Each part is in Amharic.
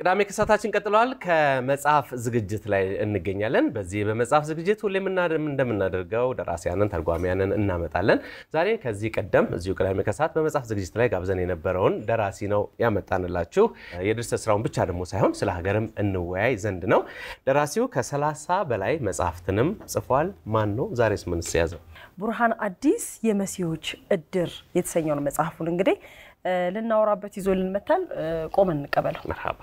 ቅዳሜ ክሳታችን ቀጥለዋል። ከመጽሐፍ ዝግጅት ላይ እንገኛለን። በዚህ በመጽሐፍ ዝግጅት ሁሌም እንደምናደርገው ደራሲያንን፣ ተርጓሚያንን እናመጣለን። ዛሬ ከዚህ ቀደም እዚሁ ቅዳሜ ከሰዓት በመጽሐፍ ዝግጅት ላይ ጋብዘን የነበረውን ደራሲ ነው ያመጣንላችሁ። የድርሰት ስራውን ብቻ ደግሞ ሳይሆን ስለ ሀገርም እንወያይ ዘንድ ነው። ደራሲው ከሰላሳ በላይ መጽሐፍትንም ጽፏል። ማን ነው? ዛሬስ ምንስ ያዘው? ቡርሃን አዲስ የመሲዎች እድር የተሰኘውን መጽሐፉን እንግዲህ ልናወራበት ይዞ ልንመታል። ቆመን እንቀበለው። መርሃባ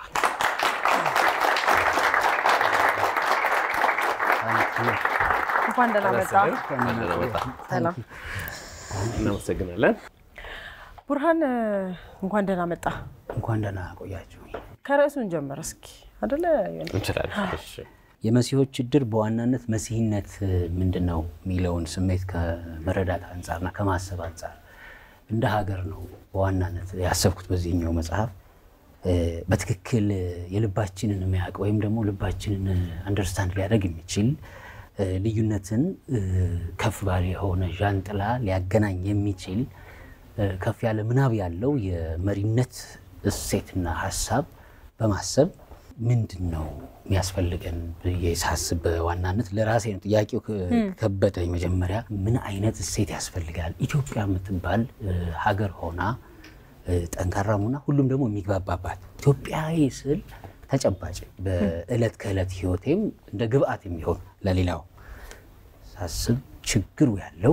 እንኳን ደህና መጣ። ሰላም። እናመሰግናለን። ቡርሃን እንኳን ደህና መጣ። እንኳን ደህና ቆያችሁ። ከርዕሱን ጀምር እስኪ አደለ? እንችላለን። እሺ። የመሲሆች እድር በዋናነት መሲህነት ምንድን ነው የሚለውን ስሜት ከመረዳት አንጻርና ከማሰብ አንጻር እንደ ሀገር ነው በዋናነት ያሰብኩት በዚህኛው መጽሐፍ በትክክል የልባችንን የሚያውቅ ወይም ደግሞ ልባችንን አንደርስታንድ ሊያደርግ የሚችል ልዩነትን ከፍ ባለ የሆነ ዣንጥላ ሊያገናኝ የሚችል ከፍ ያለ ምናብ ያለው የመሪነት እሴትና ሀሳብ በማሰብ ምንድን ነው የሚያስፈልገን ብዬ ሳስብ በዋናነት ለራሴ ነው ጥያቄው ከበደኝ። መጀመሪያ ምን አይነት እሴት ያስፈልጋል? ኢትዮጵያ የምትባል ሀገር ሆና ጠንካራ ሆና ሁሉም ደግሞ የሚግባባባት ኢትዮጵያዊ ስል ተጨባጭ በዕለት ከዕለት ህይወቴም እንደ ግብአት የሚሆን ለሌላው ሳስብ ችግሩ ያለው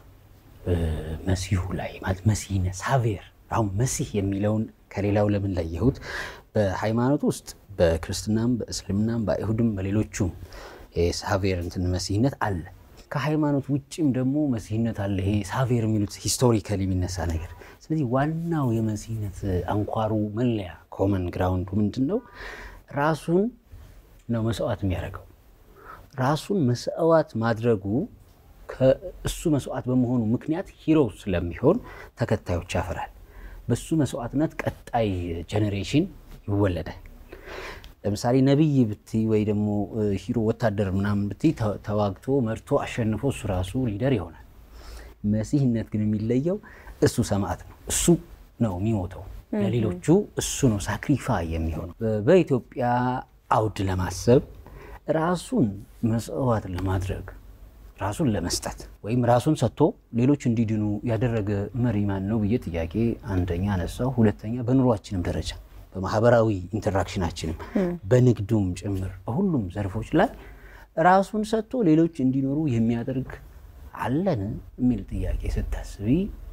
መሲሁ ላይ ማለት መሲህነ ሳቬር አሁን መሲህ የሚለውን ከሌላው ለምን ለየሁት? በሃይማኖት ውስጥ በክርስትናም በእስልምናም በአይሁድም በሌሎቹም የሳቬር እንትን መሲህነት አለ። ከሃይማኖት ውጭም ደግሞ መሲህነት አለ። ይሄ ሳቬር የሚሉት ሂስቶሪካሊ የሚነሳ ነገር። ስለዚህ ዋናው የመሲህነት አንኳሩ መለያ ኮመን ግራውንዱ ምንድን ነው? ራሱን ነው መስዋዕት የሚያደርገው። ራሱን መስዋዕት ማድረጉ ከእሱ መስዋዕት በመሆኑ ምክንያት ሂሮ ስለሚሆን ተከታዮች ያፈራል። በሱ መስዋዕትነት ቀጣይ ጄኔሬሽን ይወለዳል። ለምሳሌ ነቢይ ብትይ ወይ ደግሞ ሂሮ ወታደር ምናምን ብትይ ተዋግቶ መርቶ አሸንፎ እሱ ራሱ ሊደር ይሆናል። መሲህነት ግን የሚለየው እሱ ሰማዕት ነው። እሱ ነው የሚሞተው ለሌሎቹ እሱ ነው ሳክሪፋይ የሚሆነው። በኢትዮጵያ አውድ ለማሰብ ራሱን መስዋዕት ለማድረግ ራሱን ለመስጠት ወይም ራሱን ሰጥቶ ሌሎች እንዲድኑ ያደረገ መሪ ማን ነው ብዬ ጥያቄ አንደኛ አነሳው። ሁለተኛ በኑሯችንም ደረጃ በማህበራዊ ኢንተራክሽናችንም በንግዱም ጭምር በሁሉም ዘርፎች ላይ ራሱን ሰጥቶ ሌሎች እንዲኖሩ የሚያደርግ አለን የሚል ጥያቄ ስታስቢ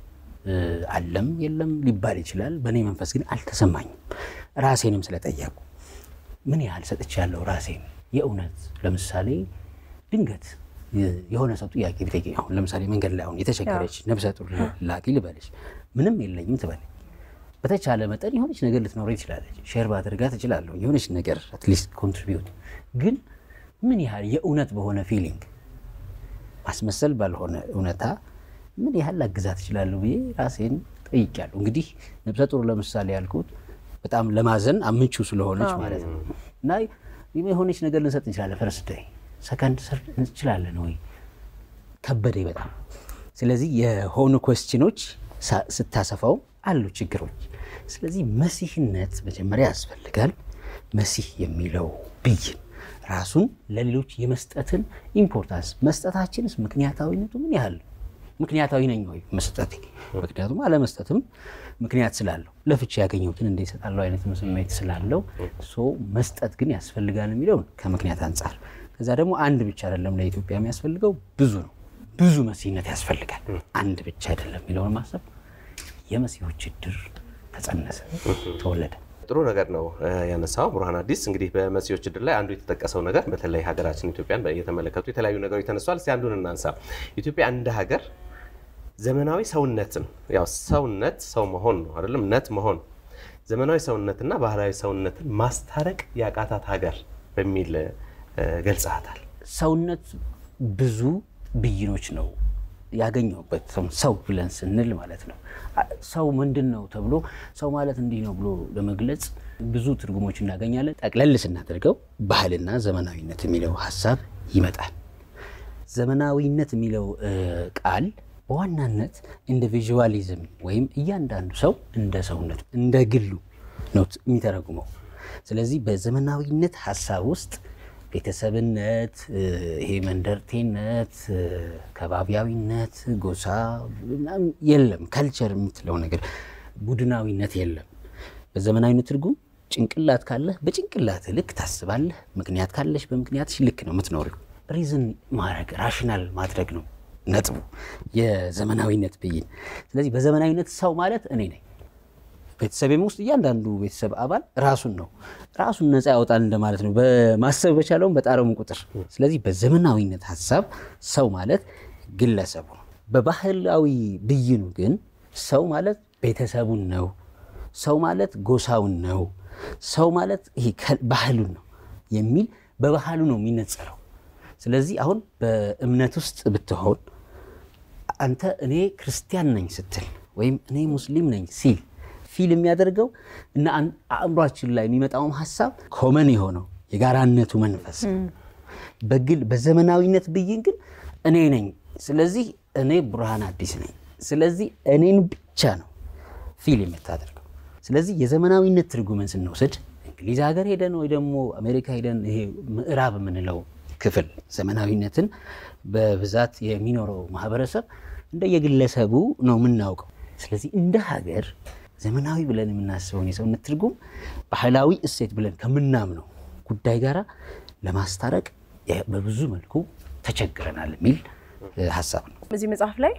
አለም የለም ሊባል ይችላል። በእኔ መንፈስ ግን አልተሰማኝም። ራሴንም ስለጠየቁ ምን ያህል ሰጥቻለሁ ራሴን የእውነት ለምሳሌ ድንገት የሆነ ሰው ጥያቄ ቢጠይቀኝ አሁን ለምሳሌ መንገድ ላይ አሁን የተቸገረች ነብሰ ጡር ላኪ ልበለች፣ ምንም የለኝም ትበለኝ በተቻለ መጠን የሆነች ነገር ልትኖረ ትችላለች። ሼር ባደርጋ ትችላለሁ። የሆነች ነገር አትሊስት ኮንትሪቢዩት ግን ምን ያህል የእውነት በሆነ ፊሊንግ ማስመሰል ባልሆነ እውነታ ምን ያህል ላግዛት ትችላለሁ ብዬ ራሴን ጠይቄያለሁ። እንግዲህ ነብሰ ጡር ለምሳሌ ያልኩት በጣም ለማዘን አምቹ ስለሆነች ማለት ነው እና የሆነች ነገር ልንሰጥ እንችላለን። ፈርስት ዴይ ሰከንድ ሰርድ እንችላለን ወይ ከበደኝ በጣም። ስለዚህ የሆኑ ኮስችኖች ስታሰፋው አሉ ችግሮች። ስለዚህ መሲህነት መጀመሪያ ያስፈልጋል። መሲህ የሚለው ብይን ራሱን ለሌሎች የመስጠትን ኢምፖርታንስ መስጠታችንስ ምክንያታዊነቱ ምን ያህል ምክንያታዊ ነኝ ወይ መስጠቴ? ምክንያቱም አለመስጠትም ምክንያት ስላለው ለፍቼ ያገኘሁትን እንደ ይሰጣለሁ አይነት ስሜት ስላለው መስጠት ግን ያስፈልጋል የሚለውን ከምክንያት አንጻር ከዛ ደግሞ አንድ ብቻ አይደለም ለኢትዮጵያ የሚያስፈልገው ብዙ ነው። ብዙ መሲህነት ያስፈልጋል። አንድ ብቻ አይደለም የሚለውን ማሰብ የመሲሆች እድር ተጸነሰ፣ ተወለደ። ጥሩ ነገር ነው ያነሳው ቡርሃን አዲስ። እንግዲህ በመሲሆች እድር ላይ አንዱ የተጠቀሰው ነገር በተለይ ሀገራችን ኢትዮጵያን እየተመለከቱ የተለያዩ ነገሮች ተነሷል። እስኪ አንዱን እናንሳ። ኢትዮጵያ እንደ ሀገር ዘመናዊ ሰውነትን ያው ሰውነት ሰው መሆን ነው አይደለም፣ ነት መሆን ዘመናዊ ሰውነትና ባህላዊ ሰውነትን ማስታረቅ ያቃታት ሀገር በሚል ገልጸሃታል። ሰውነት ብዙ ብይኖች ነው ያገኘሁበት ሰው ብለን ስንል ማለት ነው። ሰው ምንድን ነው ተብሎ ሰው ማለት እንዲህ ነው ብሎ ለመግለጽ ብዙ ትርጉሞች እናገኛለን። ጠቅለል ስናደርገው ባህልና ዘመናዊነት የሚለው ሀሳብ ይመጣል። ዘመናዊነት የሚለው ቃል በዋናነት ኢንዲቪዥዋሊዝም ወይም እያንዳንዱ ሰው እንደ ሰውነቱ እንደ ግሉ ነው የሚተረጉመው። ስለዚህ በዘመናዊነት ሀሳብ ውስጥ ቤተሰብነት፣ ይሄ መንደርቴነት፣ ከባቢያዊነት፣ ጎሳ ምናምን የለም። ከልቸር የምትለው ነገር ቡድናዊነት የለም። በዘመናዊነት ትርጉም ጭንቅላት ካለህ በጭንቅላት ልክ ታስባለህ። ምክንያት ካለሽ በምክንያትሽ ልክ ነው የምትኖሪው። ሪዝን ማድረግ ራሽናል ማድረግ ነው ነጥቡ የዘመናዊነት ብይን። ስለዚህ በዘመናዊነት ሰው ማለት እኔ ነኝ። ቤተሰቤም ውስጥ እያንዳንዱ ቤተሰብ አባል ራሱን ነው ራሱን ነፃ ያወጣል እንደማለት ነው፣ በማሰብ በቻለውም በጣረሙ ቁጥር። ስለዚህ በዘመናዊነት ሀሳብ ሰው ማለት ግለሰቡ ነው። በባህላዊ ብይኑ ግን ሰው ማለት ቤተሰቡን ነው። ሰው ማለት ጎሳውን ነው። ሰው ማለት ይሄ ባህሉን ነው የሚል በባህሉ ነው የሚነጸረው። ስለዚህ አሁን በእምነት ውስጥ ብትሆን አንተ እኔ ክርስቲያን ነኝ ስትል ወይም እኔ ሙስሊም ነኝ ሲል ፊል የሚያደርገው እና አእምሯችን ላይ የሚመጣውም ሀሳብ ኮመን የሆነው የጋራነቱ መንፈስ በግል በዘመናዊነት ብይን ግን እኔ ነኝ። ስለዚህ እኔ ብርሃን አዲስ ነኝ። ስለዚህ እኔን ብቻ ነው ፊል የምታደርገው። ስለዚህ የዘመናዊነት ትርጉምን ስንወስድ እንግሊዝ ሀገር ሄደን ወይ ደግሞ አሜሪካ ሄደን ይሄ ምዕራብ የምንለው ክፍል ዘመናዊነትን በብዛት የሚኖረው ማህበረሰብ እንደ የግለሰቡ ነው የምናውቀው። ስለዚህ እንደ ሀገር ዘመናዊ ብለን የምናስበውን የሰውነት ትርጉም ባህላዊ እሴት ብለን ከምናምነው ጉዳይ ጋር ለማስታረቅ በብዙ መልኩ ተቸግረናል የሚል ሀሳብ ነው። በዚህ መጽሐፍ ላይ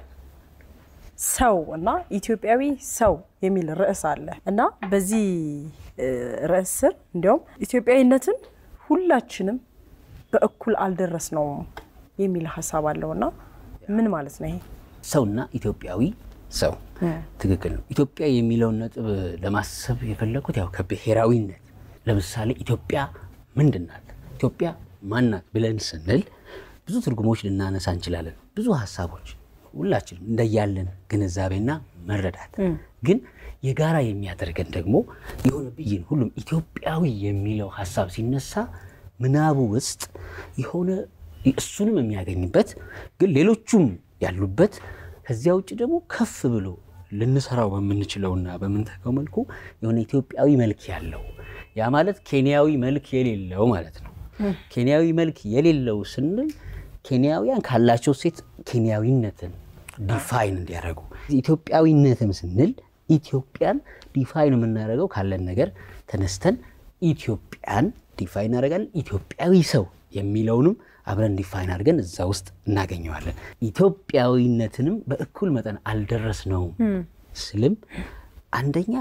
ሰው እና ኢትዮጵያዊ ሰው የሚል ርዕስ አለ እና በዚህ ርዕስ ስር እንዲያውም ኢትዮጵያዊነትን ሁላችንም በእኩል አልደረስነውም የሚል ሀሳብ አለውና ምን ማለት ነው ይሄ? ሰውና ኢትዮጵያዊ ሰው ትክክል ነው። ኢትዮጵያ የሚለውን ነጥብ ለማሰብ የፈለኩት ያው ከብሔራዊነት ለምሳሌ ኢትዮጵያ ምንድን ናት፣ ኢትዮጵያ ማናት ብለን ስንል ብዙ ትርጉሞች ልናነሳ እንችላለን። ብዙ ሀሳቦች ሁላችንም እንደያለን ግንዛቤና መረዳት ግን የጋራ የሚያደርገን ደግሞ የሆነ ብይን ሁሉም ኢትዮጵያዊ የሚለው ሀሳብ ሲነሳ ምናቡ ውስጥ የሆነ እሱንም የሚያገኝበት ግን ሌሎቹም ያሉበት ከዚያ ውጭ ደግሞ ከፍ ብሎ ልንሰራው በምንችለውና በምንተካው መልኩ የሆነ ኢትዮጵያዊ መልክ ያለው ያ ማለት ኬንያዊ መልክ የሌለው ማለት ነው። ኬንያዊ መልክ የሌለው ስንል ኬንያውያን ካላቸው ሴት ኬንያዊነትን ዲፋይን እንዲያደርጉ፣ ኢትዮጵያዊነትም ስንል ኢትዮጵያን ዲፋይን የምናደርገው ካለን ነገር ተነስተን ኢትዮጵያን ዲፋይን እናደርጋለን። ኢትዮጵያዊ ሰው የሚለውንም አብረን ዲፋይን አድርገን እዛ ውስጥ እናገኘዋለን። ኢትዮጵያዊነትንም በእኩል መጠን አልደረስነውም ስልም አንደኛ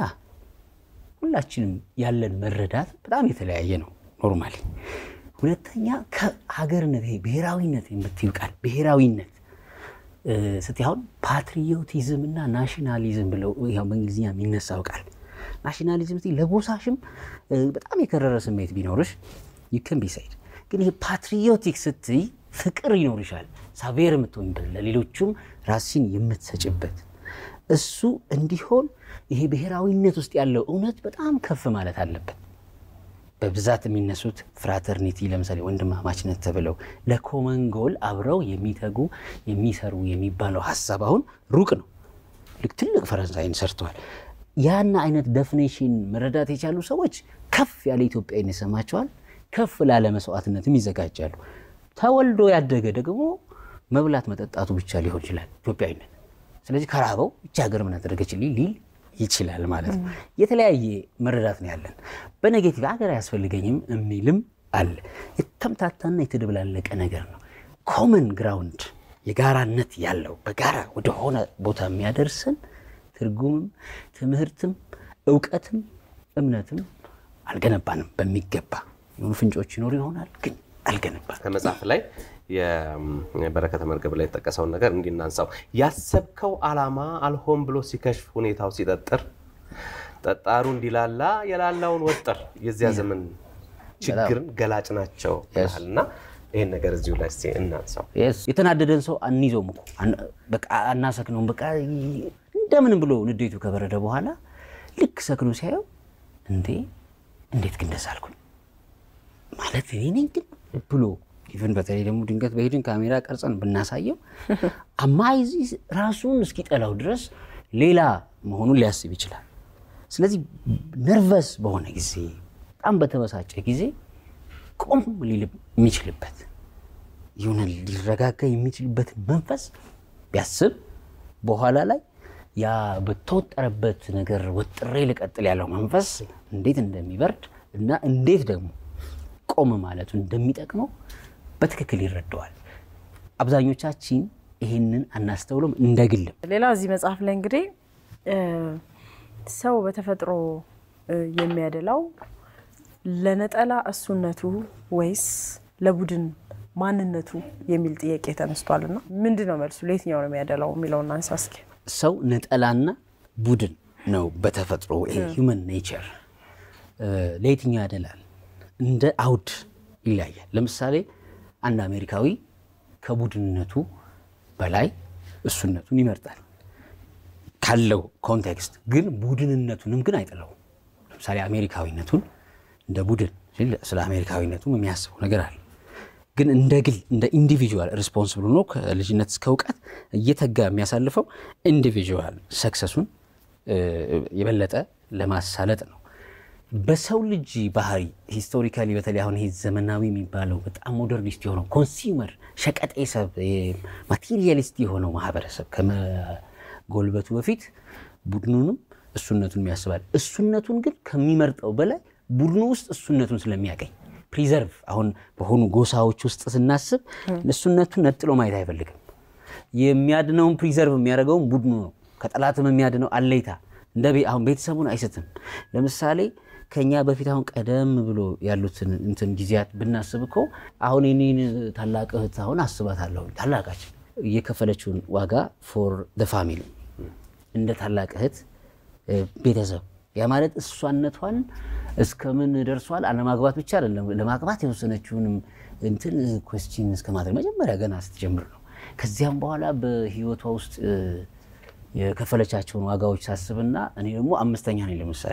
ሁላችንም ያለን መረዳት በጣም የተለያየ ነው ኖርማሊ። ሁለተኛ ከሀገርነት ይሄ ብሔራዊነት የምትይው ቃል ብሔራዊነት ስትይ አሁን ፓትሪዮቲዝም እና ናሽናሊዝም ብለው ያው በእንግሊዝኛ የሚነሳው ቃል ናሽናሊዝም ስትይ ለጎሳሽም በጣም የከረረ ስሜት ቢኖርሽ ይክን ቢሳይድ ግን ይሄ ፓትሪዮቲክ ስትይ ፍቅር ይኖርሻል፣ ሳቬር የምትሆኝበት ለሌሎቹም ራስሽን የምትሰጭበት እሱ እንዲሆን ይሄ ብሔራዊነት ውስጥ ያለው እውነት በጣም ከፍ ማለት አለበት። በብዛት የሚነሱት ፍራተርኒቲ ለምሳሌ ወንድማማችነት ተብለው ለኮመን ጎል አብረው የሚተጉ የሚሰሩ የሚባለው ሀሳብ አሁን ሩቅ ነው። ልክ ትልቅ ፈረንሳይን ሰርተዋል። ያን አይነት ደፊኔሽን መረዳት የቻሉ ሰዎች ከፍ ያለ ኢትዮጵያዊነት ይሰማቸዋል። ከፍ ላለ መስዋዕትነትም ይዘጋጃሉ። ተወልዶ ያደገ ደግሞ መብላት መጠጣቱ ብቻ ሊሆን ይችላል ኢትዮጵያዊነት። ስለዚህ ከራበው ብቻ ሀገር ምን አደረገችልኝ ሊል ይችላል ማለት ነው። የተለያየ መረዳት ነው ያለን። በኔጌቲቭ ሀገር አያስፈልገኝም የሚልም አለ። የተምታታና የተደበላለቀ ነገር ነው። ኮመን ግራውንድ የጋራነት ያለው በጋራ ወደሆነ ቦታ የሚያደርሰን ትርጉምም ትምህርትም እውቀትም እምነትም አልገነባንም በሚገባ የሆኑ ፍንጮች ይኖሩ ይሆናል ግን አልገነባንም። ከመጽሐፍ ላይ የበረከተ መርገብ ላይ የተጠቀሰውን ነገር እንዲናንሳው ያሰብከው ዓላማ አልሆን ብሎ ሲከሽፍ ሁኔታው ሲጠጥር ጠጣሩ እንዲላላ የላላውን ወጥር የዚያ ዘመን ችግርን ገላጭ ናቸው እና ይህን ነገር እዚሁ ላይ እስኪ እናንሳው። የተናደደን ሰው አንይዘውም እኮ በቃ አናሰክነውም። በቃ እንደምንም ብሎ ንዴቱ ከበረደ በኋላ ልክ ሰክኖ ሲያየው እንዴ እንዴት ግን ደስ አልኩኝ ማለት እኔ ነኝ ግን ብሎ ኢቨን በተለይ ደግሞ ድንገት በሄድን ካሜራ ቀርጸን ብናሳየው አማይዚ ራሱን እስኪጠላው ድረስ ሌላ መሆኑን ሊያስብ ይችላል። ስለዚህ ነርቨስ በሆነ ጊዜ በጣም በተበሳጨ ጊዜ ቆም ሊል የሚችልበት የሆነ ሊረጋጋ የሚችልበትን መንፈስ ቢያስብ በኋላ ላይ ያ በተወጠረበት ነገር ወጥሬ ልቀጥል ያለው መንፈስ እንዴት እንደሚበርድ እና እንዴት ደግሞ ቆም ማለቱ እንደሚጠቅመው በትክክል ይረዳዋል። አብዛኞቻችን ይህንን አናስተውሎም እንደ ግልም ሌላ እዚህ መጽሐፍ ላይ እንግዲህ እ ሰው በተፈጥሮ እ የሚያደላው ለነጠላ እሱነቱ ወይስ ለቡድን ማንነቱ የሚል ጥያቄ ተነስቷል። እና ምንድን ነው መልሱ? ለየትኛው ነው የሚያደላው የሚለውን አንሳ እስኪ። ሰው ነጠላና ቡድን ነው በተፈጥሮ ሂውመን ኔቸር ለየትኛው ያደላል? እንደ አውድ ይለያያል። ለምሳሌ አንድ አሜሪካዊ ከቡድንነቱ በላይ እሱነቱን ይመርጣል ካለው ኮንቴክስት ግን ቡድንነቱንም ግን አይጥለውም። ለምሳሌ አሜሪካዊነቱን እንደ ቡድን ሲል ስለ አሜሪካዊነቱም የሚያስበው ነገር አለ። ግን እንደ ግል እንደ ኢንዲቪጁዋል ሪስፖንስብል ሆኖ ከልጅነት እስከ እውቀት እየተጋ የሚያሳልፈው ኢንዲቪጁዋል ሰክሰሱን የበለጠ ለማሳለጥ ነው። በሰው ልጅ ባህሪ ሂስቶሪካሊ በተለይ አሁን ይሄ ዘመናዊ የሚባለው በጣም ሞደርኒስት የሆነው ኮንሱመር ሸቀጤ ሰብ ማቴሪያሊስት የሆነው ማህበረሰብ ከመጎልበቱ በፊት ቡድኑንም እሱነቱን ያስባል። እሱነቱን ግን ከሚመርጠው በላይ ቡድኑ ውስጥ እሱነቱን ስለሚያገኝ ፕሪዘርቭ አሁን በሆኑ ጎሳዎች ውስጥ ስናስብ እሱነቱን ነጥሎ ማየት አይፈልግም። የሚያድነውን ፕሪዘርቭ የሚያደርገውን ቡድኑ ነው። ከጠላትም የሚያድነው አለይታ እንደ አሁን ቤተሰቡን አይስትም። ለምሳሌ ከኛ በፊት አሁን ቀደም ብሎ ያሉትን እንትን ጊዜያት ብናስብ እኮ አሁን የኔን ታላቅ እህት አሁን አስባታለሁ። ታላቃችን እየከፈለችውን ዋጋ ፎር ደ ፋሚሊ እንደ ታላቅ እህት ቤተሰብ ያ ማለት እሷነቷን እስከምን ደርሷል? አለማግባት ብቻ አይደለም ለማግባት የወሰነችውንም እንትን ኮስችን እስከ ማድረግ መጀመሪያ ገና ስትጀምር ነው። ከዚያም በኋላ በህይወቷ ውስጥ የከፈለቻቸውን ዋጋዎች ሳስብና እኔ ደግሞ አምስተኛ ነኝ ለምሳሌ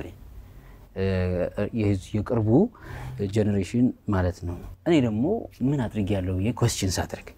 የቅርቡ ጀኔሬሽን ማለት ነው። እኔ ደግሞ ምን አድርግ ያለው ብዬ ኮስችን ሳድርግ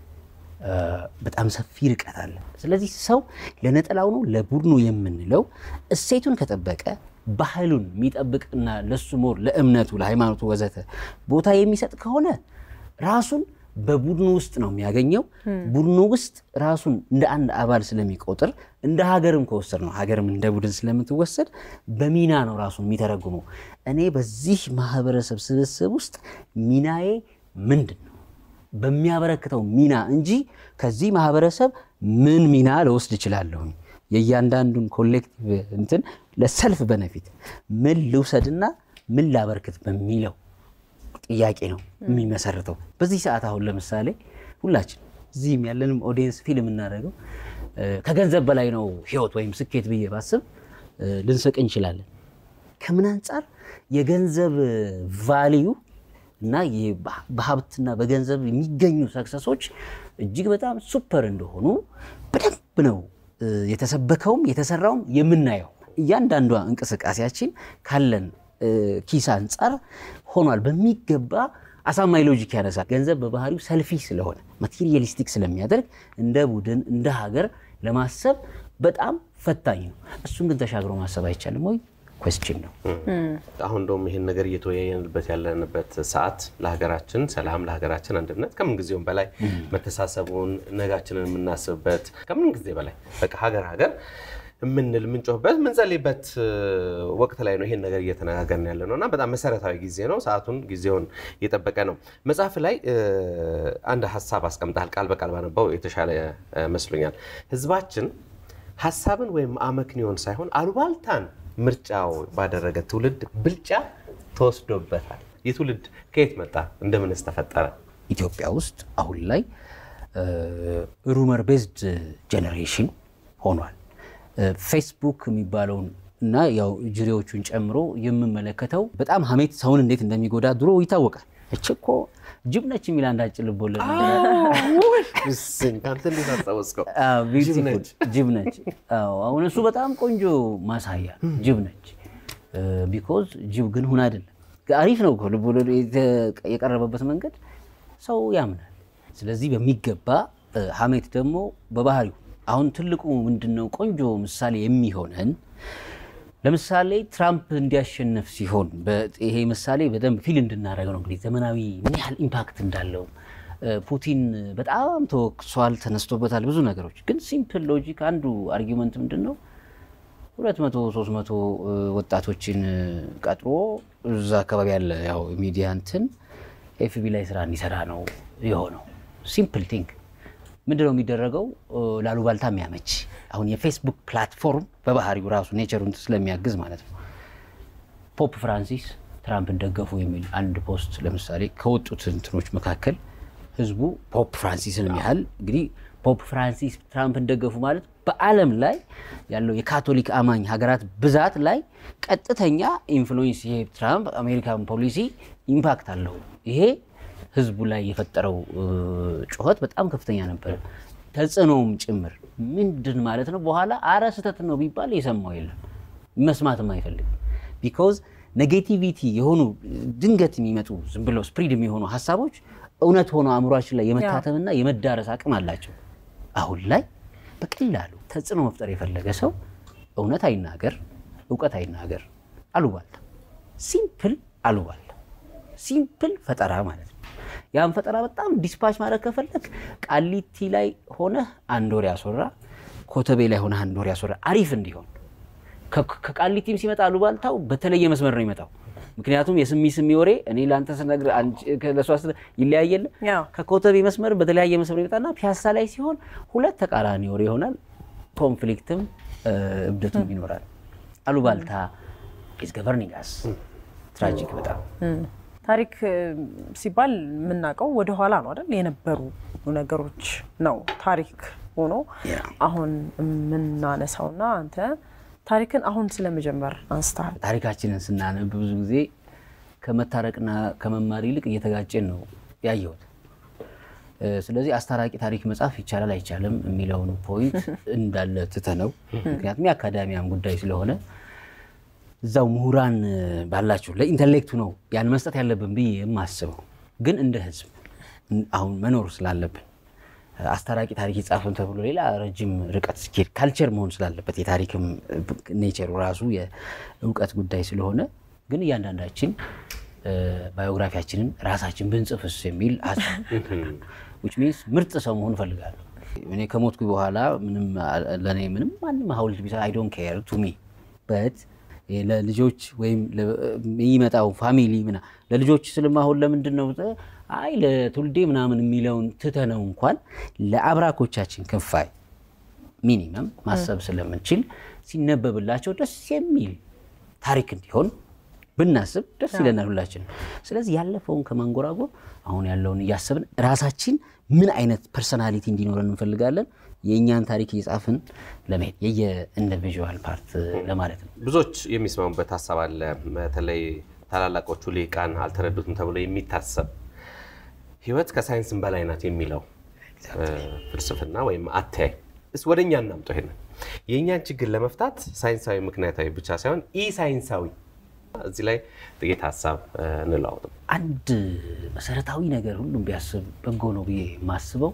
በጣም ሰፊ ርቀት አለ። ስለዚህ ሰው ለነጠላው ነው ለቡድኑ የምንለው እሴቱን ከጠበቀ ባህሉን የሚጠብቅና ለሱ ሞር ለእምነቱ፣ ለሃይማኖቱ ወዘተ ቦታ የሚሰጥ ከሆነ ራሱን በቡድኑ ውስጥ ነው የሚያገኘው። ቡድኑ ውስጥ ራሱን እንደ አንድ አባል ስለሚቆጥር እንደ ሀገርም ከወሰድ ነው ሀገርም እንደ ቡድን ስለምትወሰድ በሚና ነው ራሱን የሚተረጉመው። እኔ በዚህ ማህበረሰብ ስብስብ ውስጥ ሚናዬ ምንድን ነው በሚያበረክተው ሚና እንጂ ከዚህ ማህበረሰብ ምን ሚና ልወስድ እችላለሁኝ የእያንዳንዱን ኮሌክቲቭ እንትን ለሰልፍ በነፊት ምን ልውሰድና ምን ላበርክት በሚለው ጥያቄ ነው የሚመሰርተው። በዚህ ሰዓት አሁን ለምሳሌ ሁላችን እዚህም ያለንም ኦዲየንስ ፊልም እናደርገው ከገንዘብ በላይ ነው ህይወት ወይም ስኬት ብዬ ባስብ ልንስቅ እንችላለን። ከምን አንጻር የገንዘብ ቫሊዩ እና በሀብትና በገንዘብ የሚገኙ ሰክሰሶች እጅግ በጣም ሱፐር እንደሆኑ በደንብ ነው የተሰበከውም የተሰራውም የምናየው። እያንዳንዷ እንቅስቃሴያችን ካለን ኪስ አንጻር ሆኗል በሚገባ አሳማኝ ሎጂክ ያነሳል። ገንዘብ በባህሪው ሰልፊ ስለሆነ ማቴሪያሊስቲክ ስለሚያደርግ እንደ ቡድን እንደ ሀገር ለማሰብ በጣም ፈታኝ ነው። እሱን ግን ተሻግሮ ማሰብ አይቻልም ወይ? ኮስችን ነው። አሁን እንደውም ይህን ነገር እየተወያየንበት ያለንበት ሰዓት ለሀገራችን ሰላም፣ ለሀገራችን አንድነት ከምን ጊዜውም በላይ መተሳሰቡን ነጋችንን የምናስብበት ከምን ጊዜ በላይ በቃ ሀገር ሀገር የምንል የምንጮህበት የምንጸልይበት ወቅት ላይ ነው ይሄን ነገር እየተነጋገርን ያለ ነው እና በጣም መሰረታዊ ጊዜ ነው። ሰዓቱን ጊዜውን እየጠበቀ ነው። መጽሐፍ ላይ አንድ ሀሳብ አስቀምጠሃል። ቃል በቃል ባነባው የተሻለ መስሎኛል። ህዝባችን ሀሳብን ወይም አመክንዮን ሳይሆን አሉባልታን ምርጫው ባደረገ ትውልድ ብልጫ ተወስዶበታል። ይህ ትውልድ ከየት መጣ? እንደምንስ ተፈጠረ? ኢትዮጵያ ውስጥ አሁን ላይ ሩመር ቤዝድ ጄኔሬሽን ሆኗል። ፌስቡክ የሚባለውን እና ያው ጅሬዎቹን ጨምሮ የምመለከተው በጣም ሀሜት ሰውን እንዴት እንደሚጎዳ ድሮ ይታወቃል። እች እኮ ጅብ ነች የሚል አንድ አጭር ልቦለድ ጅብ ነች። አሁን እሱ በጣም ቆንጆ ማሳያ ጅብ ነች። ቢኮዝ ጅብ ግን ሁን አይደለም። አሪፍ ነው ልቦለዱ የቀረበበት መንገድ ሰው ያምናል። ስለዚህ በሚገባ ሀሜት ደግሞ በባህሪው አሁን ትልቁ ምንድነው ቆንጆ ምሳሌ የሚሆነን ለምሳሌ ትራምፕ እንዲያሸንፍ ሲሆን በ- ይሄ ምሳሌ በደንብ ፊል እንድናደርግ ነው እንግዲህ ዘመናዊ ምን ያህል ኢምፓክት እንዳለው እ፣ ፑቲን በጣም ተወቅሷል፣ ተነስቶበታል ብዙ ነገሮች። ግን ሲምፕል ሎጂክ አንዱ አርጊመንት ምንድን ነው? ሁለት መቶ ሶስት መቶ ወጣቶችን እ፣ ቀጥሮ እዛ አካባቢ ያለ ያው ሚዲያ እንትን ኤፍቢ ላይ ስራ እንዲሰራ ነው የሆነው። ሲምፕል ቲንክ ምንድነው የሚደረገው? እ፣ ላሉባልታ የሚያመች አሁን የፌስቡክ ፕላትፎርም በባህሪው ራሱ ኔቸሩን ስለሚያግዝ ማለት ነው። ፖፕ ፍራንሲስ ትራምፕን ደገፉ የሚል አንድ ፖስት ለምሳሌ ከወጡት እንትኖች መካከል ህዝቡ ፖፕ ፍራንሲስን ያህል እንግዲህ ፖፕ ፍራንሲስ ትራምፕን ደገፉ ማለት በዓለም ላይ ያለው የካቶሊክ አማኝ ሀገራት ብዛት ላይ ቀጥተኛ ኢንፍሉዌንስ ይሄ ትራምፕ አሜሪካን ፖሊሲ ኢምፓክት አለው። ይሄ ህዝቡ ላይ የፈጠረው እ፣ ጩኸት በጣም ከፍተኛ ነበር። ተጽዕኖውም ጭምር ምንድን ማለት ነው። በኋላ አረ ስህተት ነው ቢባል የሰማው የለም መስማትም አይፈልግም። ቢኮዝ ኔጌቲቪቲ የሆኑ ድንገት የሚመጡ ዝም ብለው ስፕሪድ የሚሆኑ ሀሳቦች እውነት ሆነው አእምሯችን ላይ የመታተምና የመዳረስ አቅም አላቸው። አሁን ላይ በቀላሉ ተጽዕኖ መፍጠር የፈለገ ሰው እውነት አይናገር፣ እውቀት አይናገር፣ አሉባልታ፣ ሲምፕል አሉባልታ፣ ሲምፕል ፈጠራ ማለት ነው። ያን ፈጠራ በጣም ዲስፓች ማድረግ ከፈለግ ቃሊቲ ላይ ሆነህ አንድ ወር ያስወራ፣ ኮተቤ ላይ ሆነህ አንድ ወር ያስወራ አሪፍ እንዲሆን ከ- ከቃሊቲም ሲመጣ አሉባልታው በተለየ መስመር ነው ይመጣው። ምክንያቱም የስሚ ስሚ ወሬ እኔ ለአንተ ስነግር አንቺ- ለእሷ ስነ- ይለያየለ ያው ከኮተቤ መስመር በተለያየ መስመር ይመጣና ፒያሳ ላይ ሲሆን ሁለት ተቃራኒ ወሬ ይሆናል። ኮንፍሊክትም እ፣ እብደቱም ይኖራል። አሉባልታ ኢዝ ገቨርኒንግ አስ ትራጂክ በጣም ታሪክ እ፣ ሲባል የምናውቀው ወደ ኋላ ነው አይደል? የነበሩ ነገሮች ነው ታሪክ ሆኖ ያ። አሁን የምናነሳውና አንተ ታሪክን አሁን ስለመጀመር አንስተሃል። ታሪካችንን ስናነብ ብዙ ጊዜ ከመታረቅና ከመማር ይልቅ እየተጋጨን ነው ያየሁት። እ፣ ስለዚህ አስታራቂ ታሪክ መጻፍ ይቻላል አይቻልም የሚለውን ፖይንት እንዳለ ትተነው፣ ምክንያቱም የአካዳሚያም ጉዳይ ስለሆነ እዛው ምሁራን እ፣ ባላችሁ ለኢንተሌክቱ ነው ያን መስጠት ያለብን ብዬ የማስበው። ግን እንደ ህዝብ እን- አሁን መኖር ስላለብን እ፣ አስታራቂ ታሪክ ይጻፍም ተብሎ ሌላ ረጅም ርቀት ሲኬድ ካልቸር መሆን ስላለበት የታሪክም ኔቸሩ ራሱ የእውቀት ጉዳይ ስለሆነ ግን እያንዳንዳችን እ፣ ባዮግራፊያችንን ራሳችን ብንጽፍስ የሚል ሀሳብ ዊች ሚንስ ምርጥ ሰው መሆን እፈልጋለሁ። እኔ ከሞትኩ በኋላ ምንም አ- ለእኔ ምንም ማንም ሀውልት ቢሰራ አይ ዶንት ኬር ቱ ሚ በት ለልጆች ወይም ለ- የሚመጣው ፋሚሊ ምና ለልጆች ስለማሆን ለምንድን ነው አይ ለትውልዴ ምናምን የሚለውን ትተነው እንኳን ለአብራኮቻችን ክፋይ ሚኒመም ማሰብ ስለምንችል ሲነበብላቸው ደስ የሚል ታሪክ እንዲሆን ብናስብ ደስ ይለናል ሁላችንም። ስለዚህ ያለፈውን ከማንጎራጎር አሁን ያለውን እያሰብን ራሳችን ምን አይነት ፐርሰናሊቲ እንዲኖረን እንፈልጋለን የእኛን ታሪክ እየጻፍን ለመሄድ የየኢንዲቪዥዋል ፓርት ለማለት ነው። ብዙዎች የሚስማሙበት ሀሳብ አለ። በተለይ ታላላቆቹ ሊቃን አልተረዱትም ተብሎ የሚታሰብ ህይወት ከሳይንስም በላይ ናት የሚለው እ፣ ፍልስፍና ወይም አተያይ እስ ወደ እኛ እናምጠው። ይሄንን የእኛን ችግር ለመፍታት ሳይንሳዊ ምክንያታዊ ብቻ ሳይሆን ኢ ሳይንሳዊ እዚህ ላይ ጥቂት ሀሳብ እ፣ እንለዋወጥ። አንድ መሰረታዊ ነገር ሁሉም ቢያስብ በጎ ነው ብዬ የማስበው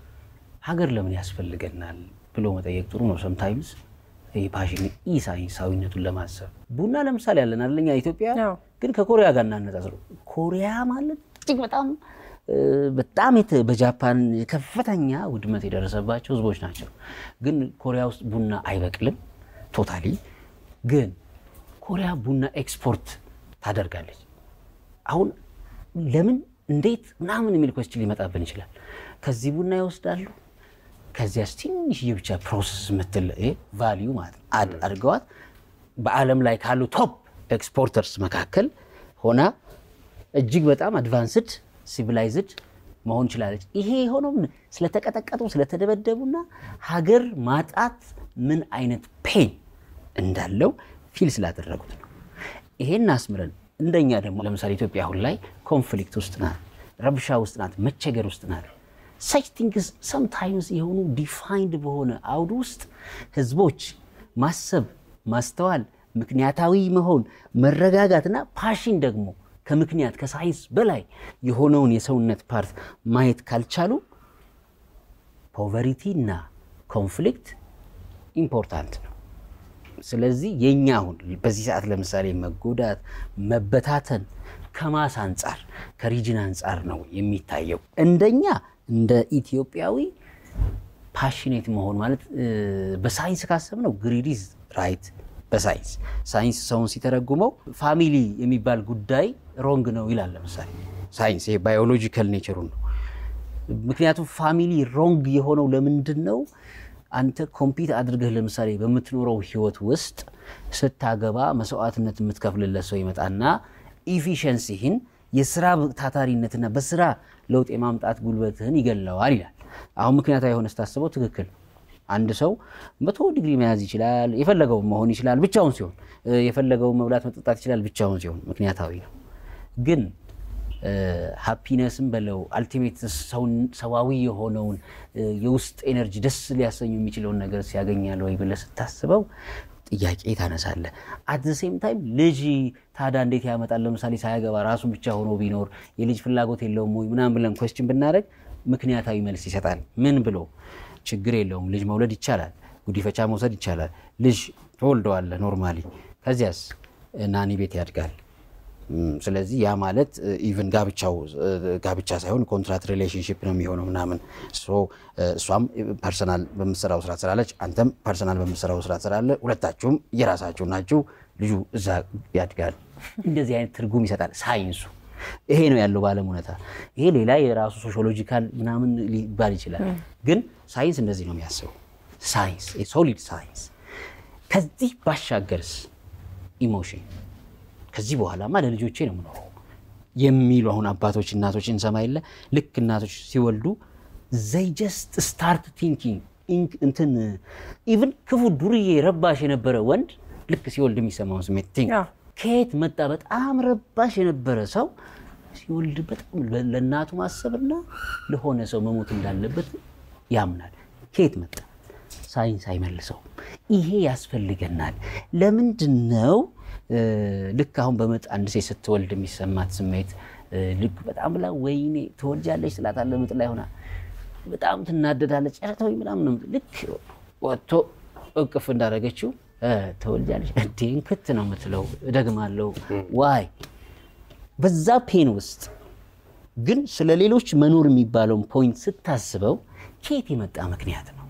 ሀገር ለምን ያስፈልገናል ብሎ መጠየቅ ጥሩ ነው። ሰምታይምስ ፓሽን ኢ ሳይንሳዊነቱን ለማሰብ ቡና ለምሳሌ ያለን አለኛ ኢትዮጵያ ያው። ግን ከኮሪያ ጋር እናነጻጽረው። ኮሪያ ማለት እጅግ በጣም እ፣ በጣም የተ- በጃፓን ከፍተኛ ውድመት የደረሰባቸው ህዝቦች ናቸው። ግን ኮሪያ ውስጥ ቡና አይበቅልም ቶታሊ። ግን ኮሪያ ቡና ኤክስፖርት ታደርጋለች። አሁን ለምን እንዴት ምናምን የሚል ኮስችን ሊመጣብን ይችላል። ከዚህ ቡና ይወስዳሉ። ከዚያስ ትንሽዬ ብቻ ፕሮሰስ የምትል ቫሊዩ ማለት ነው አድ አድርገዋት በዓለም ላይ ካሉ ቶፕ ኤክስፖርተርስ መካከል ሆና እጅግ በጣም አድቫንስድ ሲቪላይዝድ መሆን ችላለች። ይሄ የሆነው ምን ስለተቀጠቀጡ ስለተደበደቡና ሀገር ማጣት ምን አይነት ፔን እንዳለው ፊል ስላደረጉት ነው። ይሄን አስምረን እንደኛ ደግሞ ለምሳሌ ኢትዮጵያ አሁን ላይ ኮንፍሊክት ውስጥ ናት፣ ረብሻ ውስጥ ናት፣ መቸገር ውስጥ ናት። ሰች ቲንግስ ሰምታይምስ የሆኑ ዲፋይንድ በሆነ አውድ ውስጥ ህዝቦች ማሰብ፣ ማስተዋል፣ ምክንያታዊ መሆን፣ መረጋጋትና ፓሽን ደግሞ ከምክንያት ከሳይንስ በላይ የሆነውን የሰውነት ፓርት ማየት ካልቻሉ ፖቨሪቲ እና ኮንፍሊክት ኢምፖርታንት ነው። ስለዚህ የኛ አሁን በዚህ ሰዓት ለምሳሌ መጎዳት፣ መበታተን ከማስ አንጻር ከሪጅን አንጻር ነው የሚታየው። እንደኛ እንደ ኢትዮጵያዊ ፓሽኔት መሆን ማለት በሳይንስ ካሰብነው ግሪዲዝ ራይት በሳይንስ ሳይንስ ሰውን ሲተረጉመው ፋሚሊ የሚባል ጉዳይ ሮንግ ነው ይላል። ለምሳሌ ሳይንስ ይሄ ባዮሎጂካል ኔቸሩን ነው። ምክንያቱም ፋሚሊ ሮንግ የሆነው ለምንድን ነው? አንተ ኮምፒት አድርገህ ለምሳሌ በምትኖረው ህይወት ውስጥ ስታገባ መስዋዕትነት የምትከፍልለት ሰው ይመጣና ኢፊሸንሲህን የስራ ታታሪነትና በስራ ለውጥ የማምጣት ጉልበትህን ይገለዋል ይላል። አሁን ምክንያታዊ የሆነ ስታስበው ትክክል አንድ ሰው መቶ ዲግሪ መያዝ ይችላል፣ የፈለገውን መሆን ይችላል ብቻውን ሲሆን፣ የፈለገውን መብላት መጠጣት ይችላል ብቻውን ሲሆን ምክንያታዊ ነው። ግን ሃፒነስም በለው አልቲሜት ሰዋዊ የሆነውን የውስጥ ኤነርጂ ደስ ሊያሰኙ የሚችለውን ነገር ሲያገኛል ወይ ብለህ ስታስበው ጥያቄ ታነሳለህ። አት ዘ ሴም ታይም ልጅ ታዲያ እንዴት ያመጣል? ለምሳሌ ሳያገባ ራሱ ብቻ ሆኖ ቢኖር የልጅ ፍላጎት የለውም ወይ ምናምን ብለን ኮስችን ብናደርግ ምክንያታዊ መልስ ይሰጣል። ምን ብሎ ችግር የለውም ልጅ መውለድ ይቻላል፣ ጉዲፈቻ መውሰድ ይቻላል። ልጅ ትወልደዋለህ ኖርማሊ። ከዚያስ ናኒ ቤት ያድጋል። ስለዚህ ያ ማለት ኢቨን ጋብቻው ጋብቻ ሳይሆን ኮንትራት ሪሌሽንሽፕ ነው የሚሆነው ምናምን። እሷም ፐርሰናል በምትሰራው ስራ ትሰራለች፣ አንተም ፐርሰናል በምትሰራው ስራ ትሰራለህ። ሁለታችሁም የራሳችሁ ናችሁ። ልጁ እዛ ያድጋል። እንደዚህ አይነት ትርጉም ይሰጣል ሳይንሱ። ይሄ ነው ያለው በዓለም እውነታ። ይሄ ሌላ የራሱ ሶሺዮሎጂካል ምናምን ሊባል ይችላል፣ ግን ሳይንስ እንደዚህ ነው የሚያስበው። ሳይንስ ሶሊድ ሳይንስ። ከዚህ ባሻገርስ ኢሞሽን ከዚህ በኋላማ ለልጆቼ ነው የምኖረው የሚሉ አሁን አባቶች እናቶች እንሰማ የለ ልክ እናቶች ሲወልዱ ዘይ ጀስት ስታርት ቲንኪንግ እንትን ኢቭን ክፉ ዱርዬ ረባሽ የነበረ ወንድ ልክ ሲወልድ የሚሰማውን ስሜት ቲንክ ከየት መጣ? በጣም ረባሽ የነበረ ሰው ሲወልድ በጣም ለእናቱ ማሰብና ለሆነ ሰው መሞት እንዳለበት ያምናል። ከየት መጣ? ሳይንስ አይመልሰውም። ይሄ ያስፈልገናል። ለምንድን ነው ልክ አሁን በምጥ አንድ ሴት ስትወልድ የሚሰማት ስሜት ልክ በጣም ብላ ወይኔ ትወልጃለች ስላታለ ምጥ ላይ ሆና በጣም ትናደዳለች። ጨረታ ወይ ምናምን ልክ ወጥቶ እቅፍ እንዳደረገችው ትወልጃለች እንዴ እንክት ነው የምትለው። እደግማለሁ ዋይ በዛ ፔን ውስጥ ግን ስለ ሌሎች መኖር የሚባለውን ፖይንት ስታስበው ከየት የመጣ ምክንያት ነው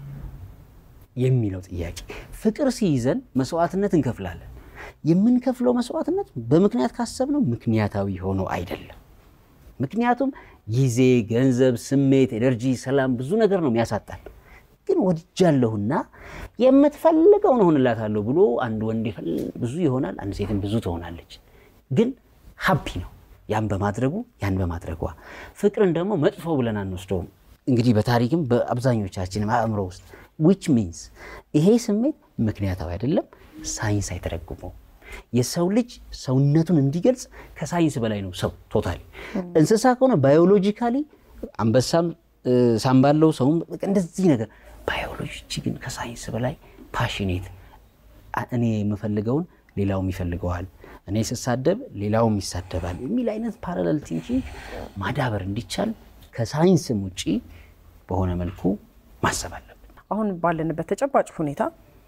የሚለው ጥያቄ። ፍቅር ሲይዘን መስዋዕትነት እንከፍላለን። የምንከፍለው መስዋዕትነት በምክንያት ካሰብነው ምክንያታዊ ሆኖ አይደለም። ምክንያቱም ጊዜ፣ ገንዘብ፣ ስሜት፣ ኤነርጂ፣ ሰላም ብዙ ነገር ነው የሚያሳጣል። ግን ወድጃለሁና የምትፈልገውን እሆንላታለሁ ብሎ አንድ ወንድ ብዙ ይሆናል፣ አንድ ሴትም ብዙ ትሆናለች። ግን ሀፒ ነው ያን በማድረጉ ያን በማድረጓ። ፍቅርን ደግሞ መጥፎ ብለን አንወስደውም። እንግዲህ በታሪክም በአብዛኞቻችን አእምሮ ውስጥ ዊች ሚንስ ይሄ ስሜት ምክንያታዊ አይደለም፣ ሳይንስ አይተረጉመው። የሰው ልጅ ሰውነቱን እንዲገልጽ ከሳይንስ በላይ ነው ሰው ቶታሊ። እንስሳ ከሆነ ባዮሎጂካሊ አንበሳም ሳምባለው ሰውም እንደዚህ ነገር ባዮሎጂ ግን ከሳይንስ በላይ ፓሽኔት፣ እኔ የምፈልገውን ሌላውም ይፈልገዋል፣ እኔ ስሳደብ ሌላውም ይሳደባል የሚል አይነት ፓራለል ቲንኪንግ ማዳበር እንዲቻል ከሳይንስም ውጪ በሆነ መልኩ ማሰብ አለብን። አሁን ባለንበት ተጨባጭ ሁኔታ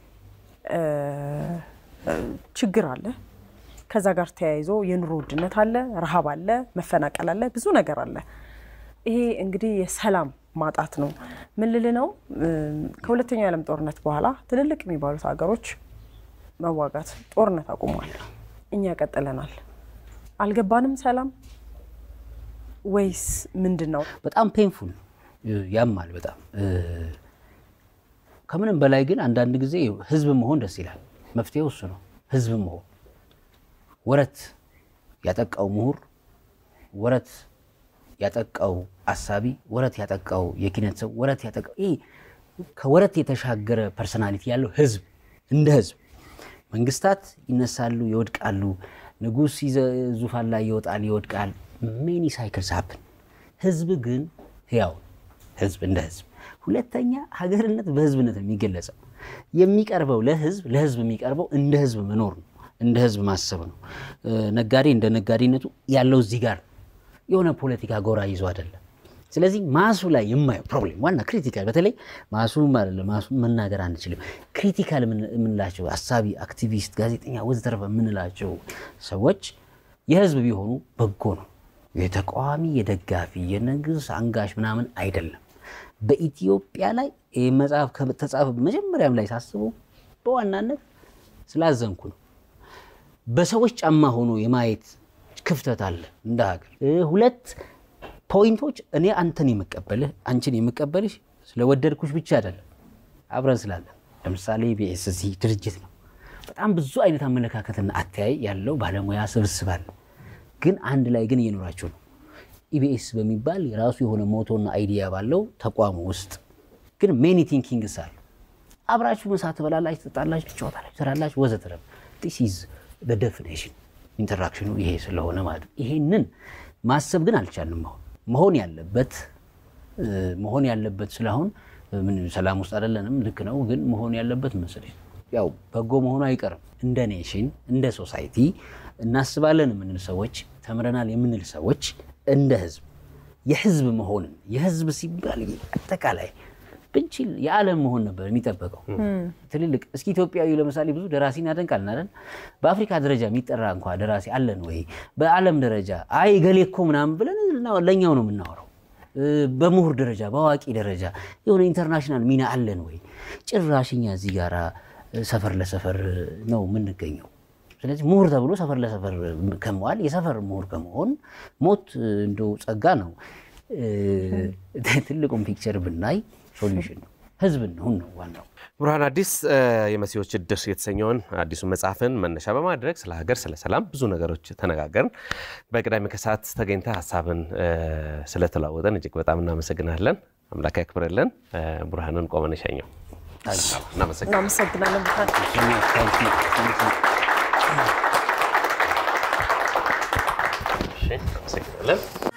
ችግር አለ። ከዛ ጋር ተያይዞ የኑሮ ውድነት አለ፣ ረሃብ አለ፣ መፈናቀል አለ፣ ብዙ ነገር አለ። ይሄ እንግዲህ የሰላም ማጣት ነው። ምን ልል ነው? ከሁለተኛው የዓለም ጦርነት በኋላ ትልልቅ የሚባሉት ሀገሮች መዋጋት፣ ጦርነት አቁሟል። እኛ ቀጥለናል። አልገባንም ሰላም ወይስ ምንድን ነው? በጣም ፔንፉል ያማል። በጣም ከምንም በላይ ግን አንዳንድ ጊዜ ህዝብ መሆን ደስ ይላል። መፍትሄው እሱ ነው። ህዝብ መሆን ወረት ያጠቃው ምሁር፣ ወረት ያጠቃው አሳቢ፣ ወረት ያጠቃው የኪነት ሰው፣ ወረት ያጠቃው ይህ ከወረት የተሻገረ ፐርሰናሊቲ ያለው ህዝብ እንደ ህዝብ መንግስታት ይነሳሉ፣ ይወድቃሉ። ንጉሥ ዙፋን ላይ ይወጣል፣ ይወድቃል። ሜኒ ሳይክልስ ሀፕን። ህዝብ ግን ህያው ህዝብ እንደ ህዝብ። ሁለተኛ ሀገርነት በህዝብነት ነው የሚገለጸው። የሚቀርበው ለህዝብ ለህዝብ የሚቀርበው እንደ ህዝብ መኖር ነው፣ እንደ ህዝብ ማሰብ ነው። ነጋዴ እንደ ነጋዴነቱ ያለው እዚህ ጋር የሆነ ፖለቲካ ጎራ ይዞ አይደለም። ስለዚህ ማሱ ላይ የማየው ፕሮብሌም ዋና ክሪቲካል በተለይ ማሱ አይደለም ማሱ መናገር አንችልም። ክሪቲካል የምንላቸው አሳቢ፣ አክቲቪስት፣ ጋዜጠኛ ወዘተረፈ የምንላቸው ሰዎች የህዝብ ቢሆኑ በጎ ነው። የተቃዋሚ የደጋፊ የንጉስ አንጋሽ ምናምን አይደለም። በኢትዮጵያ ላይ ይህ መጽሐፍ ከተጻፈ መጀመሪያም ላይ ሳስበው በዋናነት ስላዘንኩ ነው። በሰዎች ጫማ ሆኖ የማየት ክፍተት አለ እንደ ሀገር። ሁለት ፖይንቶች እኔ አንተን የምቀበልህ አንቺን የምቀበልሽ ስለወደድኩሽ ብቻ አይደለም፣ አብረን ስላለን። ለምሳሌ ቢኤስሲ ድርጅት ነው። በጣም ብዙ አይነት አመለካከትና አተያይ ያለው ባለሙያ ስብስብ አለ። ግን አንድ ላይ ግን እየኖራችሁ ነው። ኢቢኤስ በሚባል የራሱ የሆነ ሞቶና አይዲያ ባለው ተቋሙ ውስጥ ግን ሜኒ ቲንኪንግስ አሉ። አብራችሁ ምሳ ትበላላችሁ፣ ትጠጣላችሁ፣ ትጫወታላችሁ፣ ትሰራላችሁ ወዘተረፈ ዲስ ኢዝ ዴፊኔሽን ኢንተራክሽኑ ይሄ ስለሆነ ማለት ነው። ይሄንን ማሰብ ግን አልቻልንም። አሁን መሆን ያለበት መሆን ያለበት ስለአሁን ምን ሰላም ውስጥ አይደለንም፣ ልክ ነው። ግን መሆን ያለበት መሰለኝ ያው በጎ መሆኑ አይቀርም። እንደ ኔሽን እንደ ሶሳይቲ እናስባለን የምንል ሰዎች ተምረናል የምንል ሰዎች እንደ ህዝብ የህዝብ መሆንን የህዝብ ሲባል አጠቃላይ ብንችል የዓለም መሆን ነበር የሚጠበቀው። ትልልቅ እስኪ ኢትዮጵያዊ ለምሳሌ ብዙ ደራሲን ያደንቃል አይደል? በአፍሪካ ደረጃ የሚጠራ እንኳ ደራሲ አለን ወይ? በዓለም ደረጃ አይ ገሌ እኮ ምናምን ብለን ለእኛው ነው የምናወራው። በምሁር ደረጃ በአዋቂ ደረጃ የሆነ ኢንተርናሽናል ሚና አለን ወይ? ጭራሽኛ እዚህ ጋራ ሰፈር ለሰፈር ነው የምንገኘው። ስለዚህ ምሁር ተብሎ ሰፈር ለሰፈር ከመዋል የሰፈር ምሁር ከመሆን ሞት እንደው ጸጋ ነው። ትልቁም ፒክቸር ብናይ ሶሉሽን ነው። ህዝብ እንሁን ነው ዋናው። ብርሃን አዲስ የመሲዎች እድር የተሰኘውን አዲሱን መጽሐፍን መነሻ በማድረግ ስለ ሀገር፣ ስለ ሰላም ብዙ ነገሮች ተነጋገርን። በቅዳሜ ከሰዓት ተገኝተ ሀሳብን ስለተለዋወጠን እጅግ በጣም እናመሰግናለን። አምላክ ያክብረልን። ብርሃንን ቆመን ሸኘው። እናመሰግናለን። እናመሰግናለን ብርሃን። እናመሰግናለን።